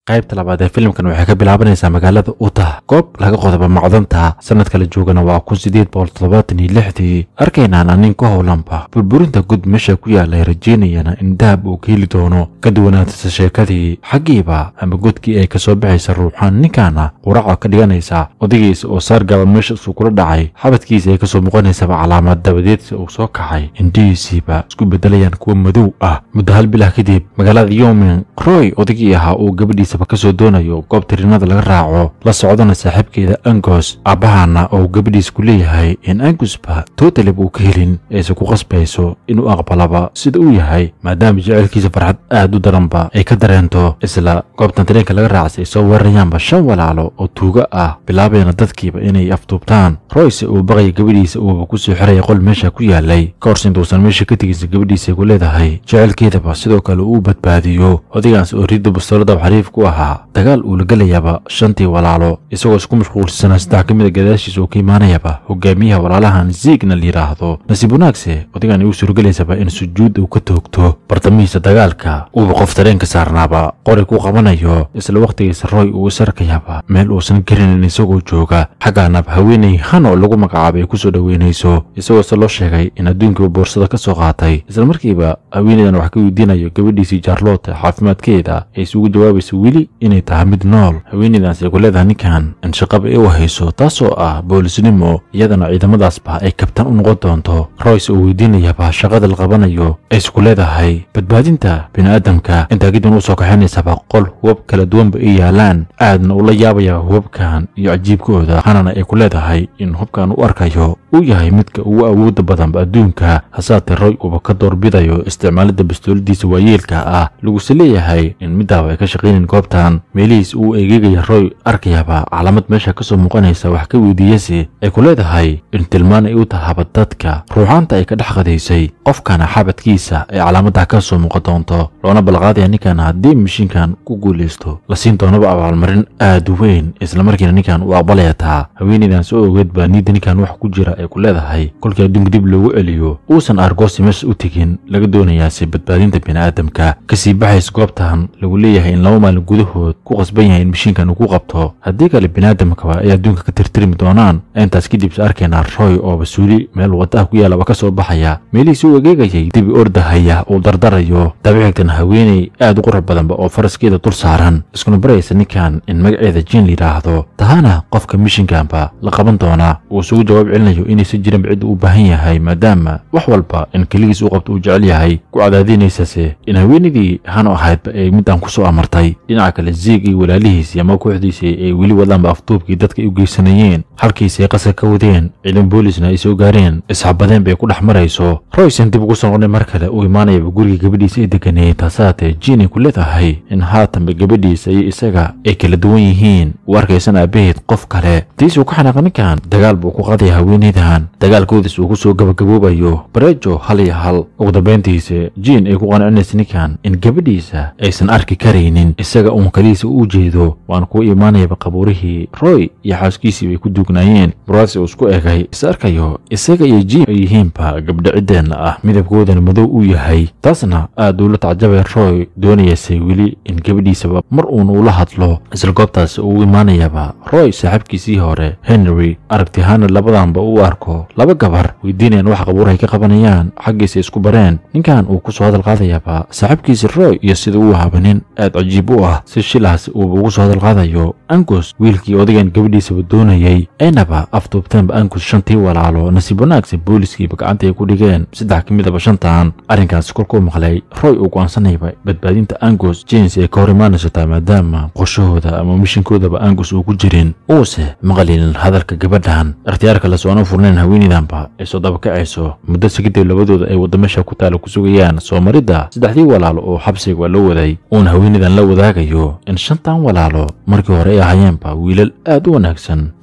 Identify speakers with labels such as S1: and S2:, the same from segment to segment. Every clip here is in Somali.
S1: qaybta labaad ee filimkan waxay ka bilaabanaysaa magaalada utah goob laga qodaba macdanta sanad kala joogana waa kun sideed boqol toddobaatan iyo lixdii arkaynaana nin ka howlanba burburinta gud meesha ku yaalay rajeynayana in dahab uu ka heli doono ka duwanaatasa sheekadii xaggiiba ama godkii ay kasoo baxaysa ruuxaan ninkaana quraca ka dhiganaysa odagiisa oo saargaba meesha isuu kula dhacay xabadkiisa ay kasoo muuqanaysaba calaamad dabadeedsa uu soo kacay indhihiisiiba isku bedelayaan kuwa madow ah muddo hal bilah kadib magaalada yomin roy odagii ahaa uu gabadhiisaba kasoo doonayo goob tirinada laga raaco la socdana saaxiibkeeda angos aabbahaana oo gabadhiisa ku leeyahay in angusba totalib uu ka helin ayse ku qasbayso inuu aqbalaba sida uu yahay maadaama jecelkiisa farxad aad u daranba ay ka dareento isla goobtan tareenka laga raacsay soo weerarayaanba shan walaalo oo tuugo ah bilaabayna dadkiiba inay afduubtaan royse uu baqaya gabadhiisa uuba kusoo xiraya qol meesha ku yaalay ka hors intuusan meesha ka tegaysa gabadhiisa ku leedahay jecelkeedaba sidoo kale uu badbaadiyo odagaas oo ridda bastoolada xariif ku ahaa dagaal uu la gelayaba shantii walaalo isagoo isku mashquulsanaa saddex ka mida gadaashiisa oo ka imaanayaba hogaamiyaha walaalahan ziigna la yidhaahdo nasiib wanaagse odagan uu suurogelaysaba in sujuud uu ka toogto bartamihiisa dagaalka uuba qof tareenka saarnaaba qori ku qabanayo isla wakhtigiisa roy uu isarkayaba meel uusan garinin isagoo jooga xaggaanaba haweenay han oo lagu magacaabay kusoo dhoweynayso isagoo se loo sheegay in adduunkiiba boorsada ka soo qaatay isla markiiba haweenaydan wax ka weydiinayo gabadhiisii jaarloota caafimaadkeeda ay isugu jawaabayso weli inay tahay mid nool haweenaydaas ay ku leedahay ninkan in shaqaba ay u hayso taasoo ah boolisnimo iyadana ciidamadaasba ay kabtan u noqon doonto royce uu weydiinayaba shaqada la qabanayo ay isku leedahay badbaadinta bini'aadamka intaa kadib u soo kaxaynaysaba qol hubab kala duwanba ay yaalaan aadna ula yaabaya hubabkan iyo cajiibkooda hanana ay ku leedahay in hubkan u arkayo uu yahay midka ugu awooda badanba adduunka hasaatee roy uuba ka doorbidayo isticmaalidda bastooladiisa waayeelka ah laguse leeyahay in midaaba ay ka shaqaynin goobtan meelihiis uu eegegaya roy arkayaba calaamad meesha kasoo muuqanaysa wax ka weydiiyase ay ku leedahay in tilmaan ay u tahaba dadka ruuxaanta ay ka dhex qadaysay qofkana xabadkiisa ay calaamadaa ka soo muuqan doonto loona balqaadaya ninkan haddii mishiinkan ku guulaysto la siin doonaba abaalmarin aad u weyn islamarkiina ninkan uu aqbalaya taa haweenaydan soo ogeed baa niidda ninkan wax ku jira ay ku leedahay kolkii adduunka dib loogu celiyo uusan argoosi meesha u tegin laga doonayaase badbaadinta bini'aadamka kasii baxays goobtan lagu leeyahay in laba maalin gudahood ku qasban yahay in mishiinkan uu ku qabto haddii kale bini'aadamkaba ay adduunka ka tirtirmi doonaan intaas kadibse arkaynaa roy oo basuuli meel waddaha ku yaalaba ka soo baxaya meelihiisi u egeegayay dibi ordahaya uu dardarayo dabixigtan haweenay aad u qurux badanba oo faraskeeda dul saaran iskuna baraysa ninkan in magaceeda jiin la yidhaahdo tahana qofka mishinkanba la qaban doonaa uu isugu jawaab celinayo inaysan jirinba cidda u baahan yahay maadaama wax walba in keligiis u qabto uu jecel yahay ku cadaadinaysase in haweenaydii hano ahaydba ay midaan ku soo amartay dhinaca kale ziig iyo walaalihiisii ama kooxdiisii ay weli wadaanba afduubkii dadka ay u geysanayeen halkiisi ay qasar ka wadeen ciidan boolisna ay soo gaareen isxabadeen bay ku dhex marayso roysen dib ugu soo noqday mar kale uu imaanayaba guriga gabadhiisa ay deganeeyey taasaatee jiin ay ku leedahay in haatanba gabadhiisa iyo isaga ay kala duwan yihiin uu arkaysan aabaheed qof kale tiisuu ka xanaaqa ninkan dagaal buu ku qaadaya haweenaydan dagaalkoodis uu ku soo gabagaboobayo bareejo hal iyo hal ugu dambayntiisa jiin ay ku qancinaysa ninkan in gabadhiisa aysan arki karaynin isaga uun kaliisa u jeedo waana kuwa imaanayaba qabuurihii roy iyo xaaskiisii bay ku duugnaayeen buraasi uu isku egay is arkayo isaga iyo jiin ay yihiinba gabdho ciddeenna ah midabkoodana madow uu yahay taasna aad uu la tacjabay roy doonayase weli in gabadhiisaba mar uun ula hadlo isla goobtaas uu imaanayaba roy saaxiibkiisii hore henry aragtihaana labadanba u arko laba gabar weydiinayaan wax qabuurahay ka qabanayaan xaggiisa isku bareen ninkan uu ku soo hadal qaadayaba saaxiibkiisi roy iyo sida uu ahaba nin aad cajiib u ah si shilahaas uuba ugu soo hadal qaadayo angus wiilkii odagan gabadhiisaba doonayay aynaba afduubteenba angus shantii walaalo nasiib wanaagse booliskiiba gacanta ay ku dhigeen saddex ka midaba shantan arrinkaas kolkuu maqlay roy uu go'aansanayba badbaadinta angus james ay ka hor imaanaysataa maadaama qorshahooda ama mishinkoodaba angus uu ku jirin uuse maqlinin hadalka gabadhan ikhtiyaarka la soona furnayn haweenaydanba ay soo dabakacayso muddo sigidib labadooda ay wadda meesha ku taala ku sugayaan soo maridda saddexdii walaalo oo xabsiga waa loo waday uuna haweenaydan la wadaagayo in shantan walaalo markii hore ay ahayeenba wiilal aad u wanaagsan beerahoodana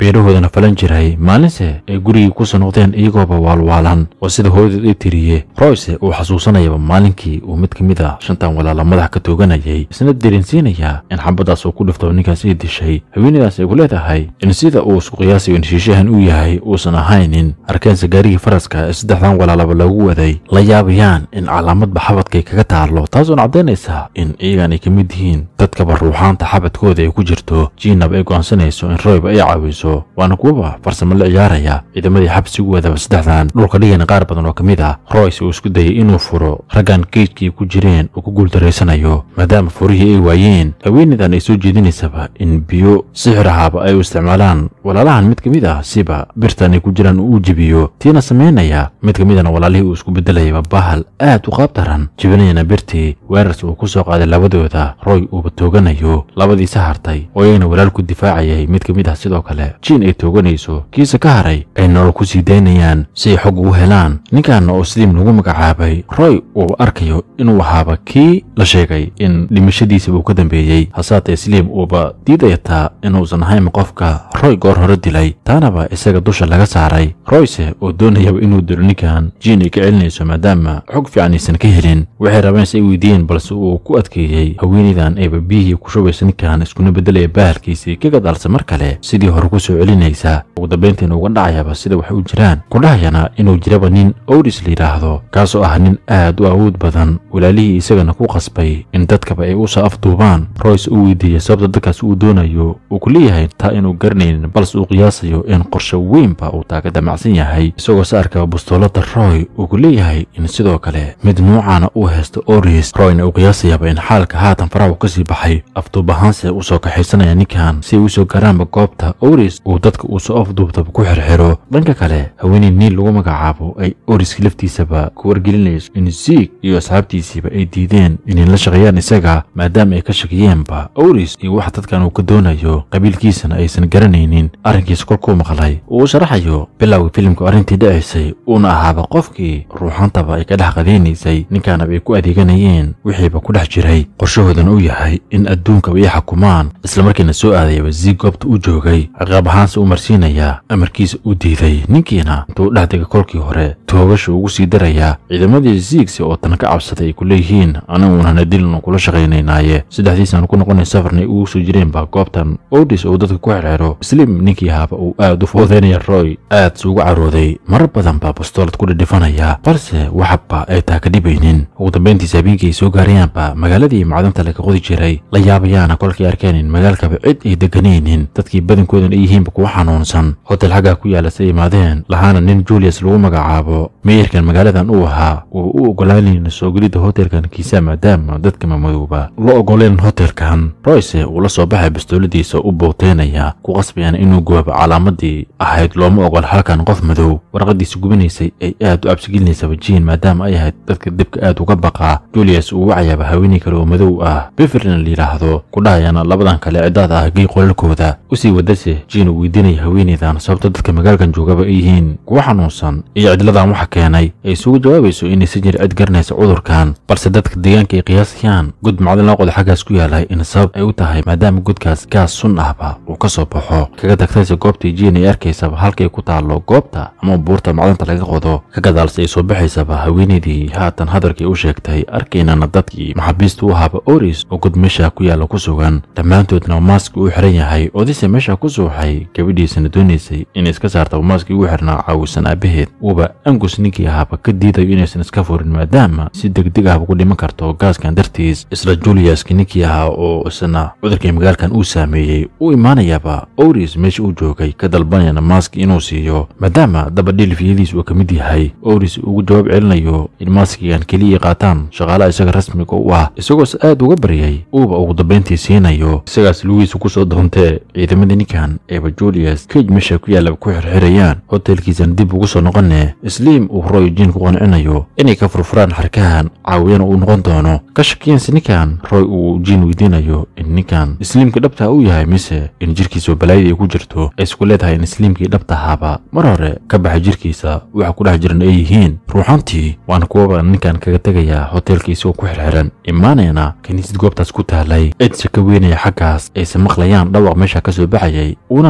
S1: ayuuna falan jiray maalinse ay gurigii kusoo noqdeen iyagooba waalwaalan oo sida hooyadood ay tiriye royce uu xasuusanayaba maalinkii uu mid ka mid a shantan walaala madax ka tooganayay isna dareensiinaya in xabaddaas uu ku dhifto ninkaas ay dishay haweenadaas ay ku leedahay in sida uu isku qiyaasayo in shiishahan uu yahay uusan ahaynin arkeense gaarigii faraska ee saddexdan walaalaba lagu waday la yaabayaan in calaamadba xabadkay kaga taallo taasoona caddaynaysa in iyagan ay ka mid yihiin dadkaba ruuxaanta xabadkooda ay ku jirto jiinaba ay go'aansanayso in royba ay caawiso waana kuwaba farsamo la ciyaaraya ciidamadii xabsigu wadaba saddexdan dhulka dhigana qaar badan oo ka mid ah royce uu isku dayay inuu furo raggan geejkii ku jireen oo ku guultaraysanayo maadaama furihii ay waayeen haweenaydan ay soo jeedinaysaba in biyo sixir ahaaba ay u isticmaalaan walaalahan mid ka mid ah siba birtan ay ku jiraan uu u jebiyo tiina samaynaya mid ka midana walaalihii uu isku beddelayaba bahal aad u qaab daran jebinayana birtii weerars uu ku soo qaaday labadooda roy uuba tooganayo labadiisa hartay oo iyagana walaal ku difaacayay mid ka mid ah sidoo kale jiin ay tooganayso kiisa ka haray ay nolol ku sii daynayaan si ay xog ugu helaan ninkaana oo sliim lagu magacaabay roy uu arkayo inuu ahaaba kii la sheegay in dhimashadiisaba uu ka dambeeyey hasaatee sliim uuba diidayataa inuusan ahayn qofka roy goor hore dilay taanaba isaga dusha laga saaray royce oo doonayaba inuu dilo ninkan jiin ay ka celinayso maadaama xog fiican aysan ka helin waxay rabeen si ay weydiiyeen balse uu ku adkeeyey haweenaydan ayba biyihii ku shubaysa ninkan iskuna beddelaya bahalkiisii ka gadaalsa mar kale sidii hore ku soo celinaysa ugu dambayntiina uga dhacayaba sida waxay u jiraan ku dhahayana inuu jiraba nin owris la yidhaahdo kaasoo ah nin aad u awood badan walaalihii isagana ku qasbay in dadkaba ay u soo afduubaan royce uu weydiiyey sababta dadkaas uu doonayo uu ku leeyahay taa inuu garanaynin balse uu qiyaasayo in qorshe weynba uu taa ka damacsan yahay isagoo se arkaba bustoolada roy uu ku leeyahay in sidoo kale mid nuucaana uu haysto oris royna uu qiyaasayaba in xaalka haatan faraha uu ka sii baxay afduub ahaanse uu soo kaxaysanaya ninkan si ay u soo garaanba goobta oris uu dadka uu soo afduubtaba ku xirxiro dhanka kale haweeney niil lagu magacaabo ay oriska laftiisaba ku wargelinayso in ziig iyo asxaabtiisiiba ay diideen inay la shaqeeyaan isaga maadaama ay ka shakiyeenba oris iyo waxa dadkan uu ka doonayo qabiilkiisana aysan garanaynin arrinkiisa kolkuu maqlay uu u sharaxayo bilowgii filimku arrintii dhacaysay uuna ahaaba qofkii ruuxantaba ay ka dhex qadaynaysay ninkaanaba ay ku adeeganayeen wixiiba ku dhex jiray qorshahoodana uu yahay in adduunkaba ay xukumaan islamarkiina soo aadayaba ziig goobta u joogay ciqaab ahaanse u marsiinayaa amarkiisa u diiday ninkiina intuu dhex degay kolkii hore toogasha ugu sii darayaa ciidamadii ziigsi oo tan ka cabsaday ay ku leeyihiin aniguunana dilinu kula shaqaynaynaaye saddexdiisaan ku noqonay safarnay ugu soo jireenba goobtan odis uu dadka ku xirxiro slim ninkii ahaaba uu aad u foodeynaya roy aad se ugu carooday marar badan baa bastoolad ku dhidhifanaya balse waxaba ay taa ka dhibaynin ugu dambayntiisa habeenkii ay soo gaarayaanba magaaladii macdanta laga qodi jiray la yaabayaana kolkay arkeen in magaalkaba cid ay deganaynin dadkii badankoodan ay yihiinba kuwa xanuunsan hotel xaggaa ku yaala say imaadeen lahaana nin julius lagu magacaabo meeyarkan magaaladan uu ahaa uu u ogolaanayna soo gelidda hotelkan kiisa maadaama dadka mamadowba la ogoleen hotelkan royce uu la soo baxay bastooladiisa u bowteynaya ku qasbayaan inuu goobo calaamadii ahayd looma ogol halkan qof madow warqadiisa gubinaysay ay aad u cabsigelineysaba jiin maadaama ay ahayd dadka dibka aad uga baqaa julius uu wacayaaba haweeney kale oo madow ah beferlin la yidhaahdo ku dhahayana labadan kale ciddaad ah gey qolalkooda usii wadase jiin uu weydiinaya haweeneydan sababta dadka magaalkan joogaba ay yihiin kuwa xanuunsan iyo cidladan waxa keenay ay isugu jawaabayso inaysan jir cid garanaysa cudurkan balse dadka deegaanka ay qiyaasayaan gud macdin loo qodo xaggaas ku yaalay in sabab ay u tahay maadaama gudkaas gaas sun ahba uu ka soo baxo kaga tagtayse goobtii jiin ay arkaysaba halkay ku taallo goobta ama buurta macdanta laga qodo ka gadaalse ay soo baxaysaba haweenaydii haatan hadalkii u sheegtay arkaynana dadkii maxaabiista u ahaaba oris oo gud meesha ku yaalla ku sugan dhammaantoodna maaski uu xiran yahay odise meesha ku suuxay gabadhiisana doonaysay inay iska saartaba maaskii ugu xirnaa caawisan aabaheed uuba angus ninkii ahaaba ka diidayo inaysan iska furin maadaama si degdeg ahba ku dhiman karto gaaskan dartiis isla juliuski ninkii ahaa oo isna cudurkii magaalkan uu saameeyey u imaanayaba oris meesha uu joogay ka dalbanayana maaski inuu siiyo maadaama dabadhilifiyadiis uu ka mid yahay oris ugu jawaab celinayo in maaskigan keliya qaataan shaqaalaha isaga rasmiga u ah isagoos aad uga baryay uuba ugu dambayntii siinayo isagaas lugiisa ku soo doontee ciidamadii ninkan eeba julius kej meesha ku yaallaba ku xirxirayaan hotelkiisan dib ugu soo noqone sliim uu roy jiin ku qancinayo inay ka furfuraan xarkahan caawiyana uu noqon doono ka shakiyanse ninkan roy uu jiin weydiinayo in ninkan isliimkii dhabtaa uu yahay mise in jirkiisa balaayada ay ku jirto ay isku leedahay in isliimkii dhabtahaaba mar hore ka baxay jirkiisa waxa ku dhex jiran ay yihiin ruuxantii waana kuwaba ninkan kaga tegayaa hotelka isagoo ku xirxiran imaanayna kiniisad goobtaas ku taalay cidse ka weynaya xaggaas ayse maqlayaan dhawaq meesha ka soo baxayay uuna noqonayo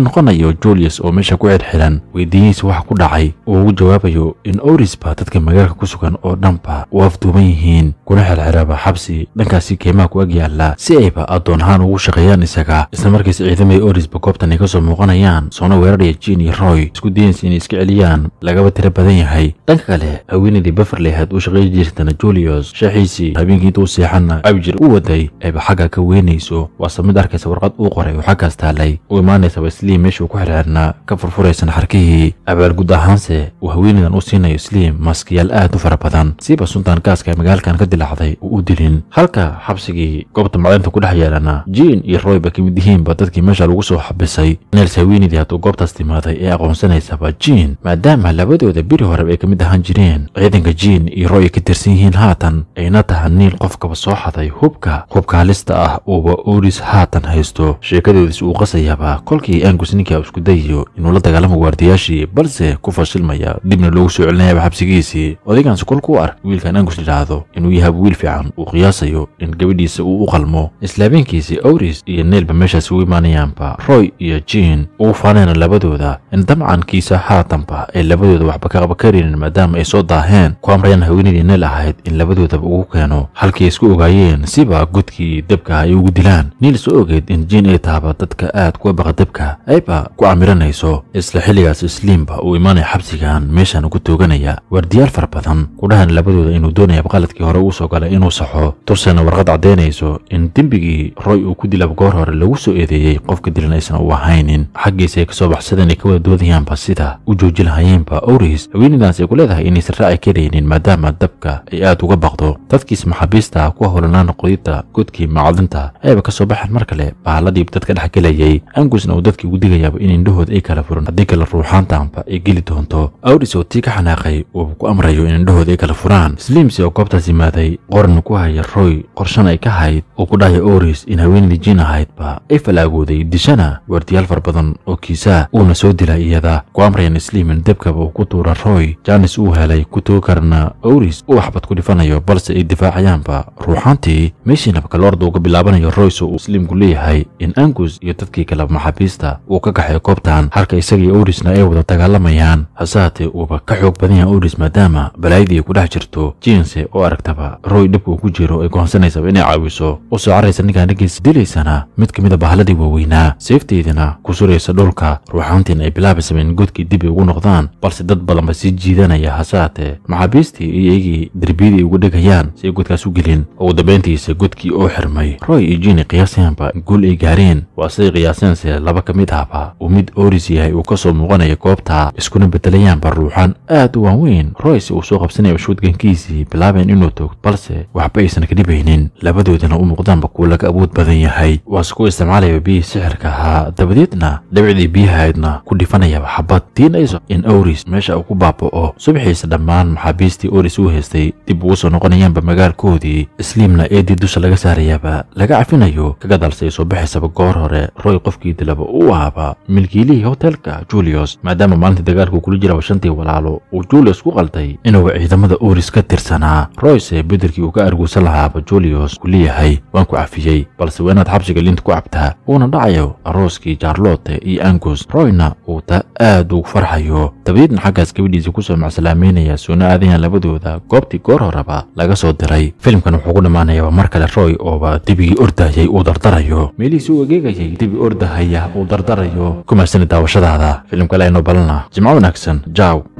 S1: iyo julius oo meesha ku xirxiran weydiiyihiisa waxa ku dhacay uu ugu jawaabayo in orisba dadka magaalka ku sugan oo dhanba u afduuban yihiin kuna xirxiraba xabsi dhankaasi keymaha ku ag yaalla si ayba addoon ahaan ugu shaqeeyaan isaga islamarkiisa ciidamay orisba goobtan ay ka soo muuqanayaan soona weeraraya jin iyo roy isku dayaysa inay iska celiyaan lagaba tiro badan yahay dhanka kale haweenaydii beverley ahayd uu shaqeey jirtana julius shaaxiisii habeenkii intuu seexana abjir u waday ayba xagga ka weynayso waase mid arkaysa warqad uu qoray oo xaggaas taalay u imaanaysaba sliim meeshuu ku xirxirnaa ka furfuraysan xarkihii abaalgud ahaanse uu haweenaydan u siinayo sliim maskiyaal aad u fara badan siiba suntan gaaska ee magaalkan ka dilaacday uu u dilin halka xabsigii goobta macdinta ku dhex yeelana jin iyo roy ba ka mid yihiinba dadkii meesha lagu soo xabisay nels haweenaydii hadduu goobtaas timaaday ee aqoonsanaysaba jin maadaama labadooda biri horeba ay ka mid ahaan jireen ciidanka jin iyo roy ay ka tirsan yihiin haatan ayna taha niil qofkaba soo xaday hubka hubka halista ah uuba oris haatan haysto sheekadoodis uu qasayaba kolkii angus ninkaa isku dayayo inuu la dagaalamo waardiyaashii balse ku fashilmaya dibna loogu soo celinayaba xabsigiisii odaygaansi kolku u ark wiilkan angus yidhaahdo inuu yahaba wiil fiican uu qiyaasayo in gabadhiisa uu u qalmo islaabeenkiisii oris iyo neelba meeshaas ugu imaanayaanba roy iyo jin uu faanayna labadooda in damcankiisa haatanba ay labadooda waxba ka qaba karaynin maadaama ay soo daaheen ku amrayaan haweenaydii neel ahayd in labadoodaba ugu keeno halkii isku ogaayeen siba godkii debka ay ugu dilaan niil soo ogeed in jin ay tahaba dadka aad kuwa baqa debka ayba ku camiranayso isla xilligaas isliimba uu imaanaya xabsigan meeshan ugu tooganaya waardiyaal fara badan kudhahan labadooda inuu doonayaba qaladkii hore uu soo galay inuu saxo tursena warqad caddaynayso in dembigii roy uu ku dilaba goor hore lagu soo eedeeyey qofka dilan aysan u ahaynin xaggiisa ay kasoo baxsadeen ay ka wada doodayaanba sida u jooji lahayeenba oris haweenaydaas ay ku leedahay inaysan raaci karaynin maadaama dabka ay aad uga baqdo dadkiis maxaabiista ku howlanaan qodidda godkii macdinta ayba ka soo baxeen mar kale baaladii dadka dhex gelayay angusna uu dadkii ugu digayaaba in indhahooda ay kala furan haddii kale ruuxaantaanba ay geli doonto awris oo tii ka xanaaqay uuba ku amrayo in indhahooda ay kala furaan sliimsi oo goobtaas yimaaday qoran ku haya roy qorshan ay ka hayd uu ku dhahaya oris in haweenaydii jin ahaydba ay falaagooday dishana waardiyaal far badan oo kiisaa uuna soo dila iyada ku amrayan sliim in debkaba uu ku tuura roy janis uu helay ku tugi karna oris uu waxbad ku dhifanayo balse ay difaacayaanba ruuxaantii meeshiinaba kaloorda uga bilaabanayo royce uu sliimku leeyahay in angus iyo dadkii kale maxaabiista uu ka kaxay goobtan halka isagii orisna ay wada dagaalamayaan hase haatee uuba ka xoog badan yahay oris maadaama balaayadii ay ku dhex jirto jinse oo aragtaba roy dhibka uu ku jiro ay goonsanaysaba inay caawiso u soo caraysa ninkaan ninkiisa dilaysana mid ka mida bahaladii waaweynaa seefteydina ku suraysa dhulka ruuxaantiina ay bilaabaysaba in godkii dib ay ugu noqdaan balse dad badanba sii jiidanaya hase haatee maxaabiistii iyo iyagii derbiyadii ay ugu dhegayaan si ay godkaas u gelin ugu dambayntiisa godkii oo xirmay roy iyo jini qiyaasayanba guul ay gaareen waa siday qiyaaseense laba ka mid ahba uu mid oris yahay uu ka soo muuqanaya goobta iskuna bedelayaanba ruuxaan aad u waaweyn royce uu soo qabsanaya shuudgankiisii bilaabeen inuu toogto balse waxba aysan ka dhibaynin labadoodana u muuqdaanba kuwa laga awood badan yahay waase ku isticmaalaya biyihii sixirka ahaa dabadeedna dhabicdii biyahaydna ku dhifanayaba xabad tiinayso in oris meesha uu ku baaba'o subaxiisa dhammaan maxaabiistii oris uu haystay dib ugu soo noqonayaanba magaalkoodii isliimna eedii dusha laga saarayaaba laga cafinayo kaga dalsay soo baxaysaba goor hore roy qofkii dilaba uu ahaaba milkiilihii hotelka julius maadaama maalintii dagaalku kula jiraba shantii walaalo uu julius ku qalday inuuba ciidamada oris ka tirsanaa royce bedelkii uu ka arguusan lahaaba julius ku leeyahay waan ku cafiyey balse waa inaad xabsiga linta ku cabtaa uuna dhacayo arooskii charlotte iyo angus royna uu taa aad ugu farxayo dabadeedna xaggaas gabadhiisa kusoo macsalaameynaya soona aadayan labadooda goobtii goor horeba laga soo diray filimkan wuxuu ku dhammaanayaa mar kale roy ooba debigii ordayay uu dardarayo meelihiisi uu egeegayay debi ordahaya uu dardarayo ku mahsani daawashadaada filimkale aynoo balana jimco wanaagsan jaw